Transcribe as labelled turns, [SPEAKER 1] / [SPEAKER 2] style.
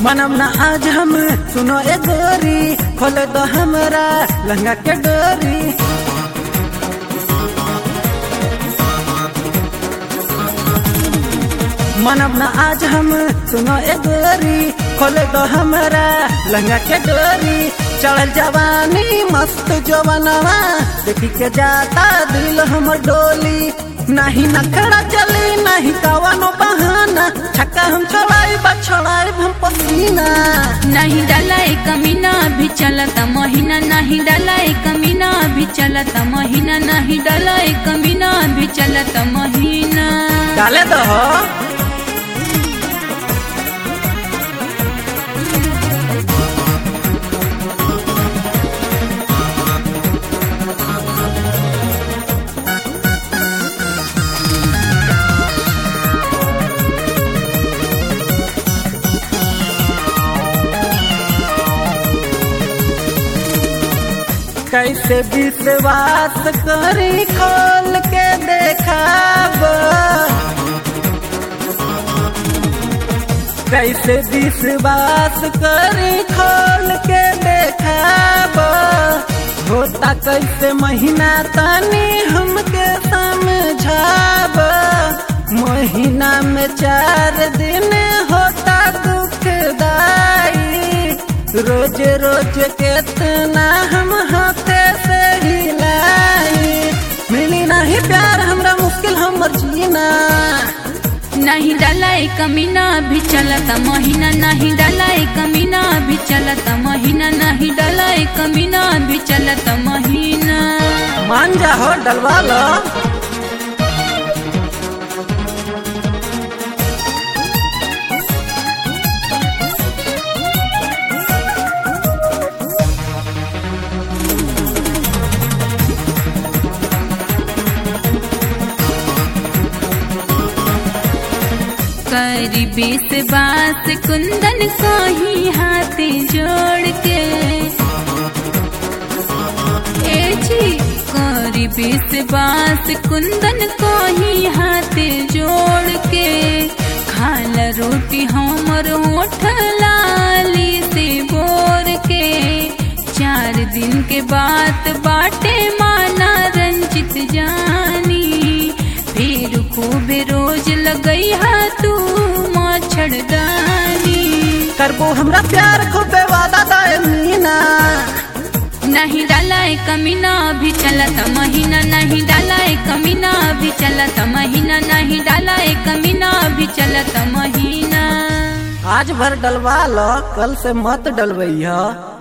[SPEAKER 1] मनम ना आज हम सुनो ए गोरी खोले दो हमरा लहंगा के डोरी मनम ना आज हम सुनो ए गोरी खोले दो हमरा लहंगा के डोरी चढ़ल जवानी मस्त जवानवा देखी के जाता दिल हमर डोली नहीं नखड़ा चली नहीं कवनो बहाना छक्का हम छोड़ाई बा छोड़ाई हम पसीना
[SPEAKER 2] नहीं डाला एक मीना भी चलता महीना नहीं डाला एक मीना भी चलता महीना नहीं डाला एक मीना भी चलता महीना
[SPEAKER 1] डाले दो कैसे विश्वास करी खोल के देखाब कैसे विश्वास करी खोल के देखाब होता कैसे महीना तनी हमके समझाब महीना में चार दिन होता दुखदाई रोज रोज केतना हम हाथे से हिलाई मिली नहीं प्यार हमरा मुश्किल हमर जीना
[SPEAKER 2] नहीं डाला एक मीना भी चलता महीना नहीं डाला एक मीना भी चलता महीना नहीं डाला एक मीना भी चलता महीना
[SPEAKER 1] मान जा हो डलवा लो
[SPEAKER 2] करी बीस बास कुंदन को ही हाथ जोड़ के ए जी करी बीस बास कुंदन को ही हाथ जोड़ के खाल रोटी हमर होठ लाली से बोर के चार दिन के बाद बाटे माना रंजित जानी फिर खूब रोज लगई हा तू मच्छरदानी
[SPEAKER 1] करबो हमरा प्यार खूबे वादा दाए मीना
[SPEAKER 2] नहीं डाला एक मीना भी चलता महीना नहीं डाला एक मीना भी चलता महीना नहीं डाला एक मीना भी चलता महीना
[SPEAKER 1] आज भर डलवा लो कल से मत डलवैया